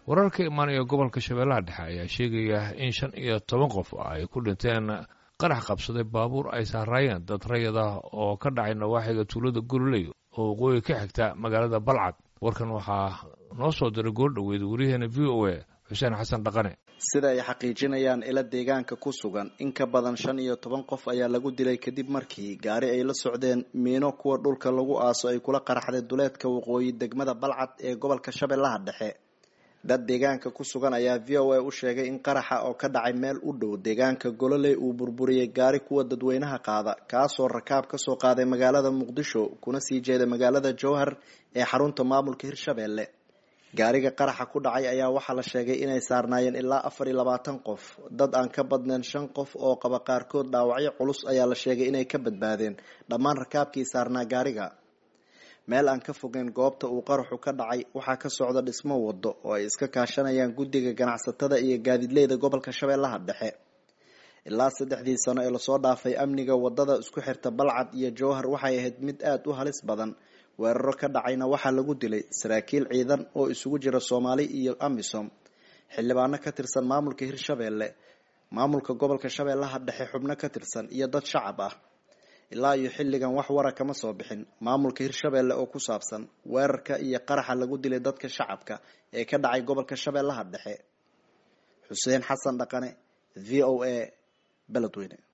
warar ka imaanaya gobolka shabeellaha dhexe ayaa sheegaya in shan iyo toban qof ay ku dhinteen qarax qabsaday baabuur ay saaraayeen dad rayad ah oo ka dhacay nawaaxiga tuulada gololey oo waqooyi ka xigta magaalada balcad warkan waxaa noo soo diray goordhoweyd wariyaheena v o a xuseen xasan dhaqane sida ay xaqiijinayaan ila deegaanka ku sugan in ka badan shan iyo toban qof ayaa lagu dilay kadib markii gaari ay la socdeen miino kuwa dhulka lagu aaso ay kula qaraxday duleedka waqooyi degmada balcad ee gobolka shabeellaha dhexe dad deegaanka ku sugan ayaa v o a u sheegay in qaraxa oo ka dhacay meel u dhow deegaanka gololey uu burburiyey gaari kuwa dadweynaha qaada kaasoo rakaab kasoo qaaday magaalada muqdisho kuna sii jeeda magaalada jowhar ee xarunta maamulka hirshabeelle gaariga qaraxa ku dhacay ayaa waxaa la sheegay inay saarnaayeen ilaa afar iyo labaatan qof dad aan ka badnayn shan qof oo qaba qaarkood dhaawacyo culus ayaa la sheegay inay ka badbaadeen dhammaan rakaabkii saarnaa gaariga meel aan ka fogeyn goobta uu qaraxu ka dhacay waxaa ka socda dhismo wado oo ay iska kaashanayaan guddiga ganacsatada iyo gaadiidleyda gobolka shabeellaha dhexe ilaa saddexdii sano ee lasoo dhaafay amniga wadada isku xirta balcad iyo jowhar waxay ahayd mid aada u halis badan weeraro ka dhacayna waxaa lagu dilay saraakiil ciidan oo isugu jira soomaali iyo amisom xildhibaano ka tirsan maamulka hirshabeelle maamulka gobolka shabeellaha dhexe xubno ka tirsan iyo dad shacab ah ilaa iyo xilligan wax wara kama soo bixin maamulka hirshabeelle oo ku saabsan weerarka iyo qaraxa lagu dilay dadka shacabka ee ka dhacay gobolka shabeellaha dhexe xuseen xasan dhaqane v o a beledweyne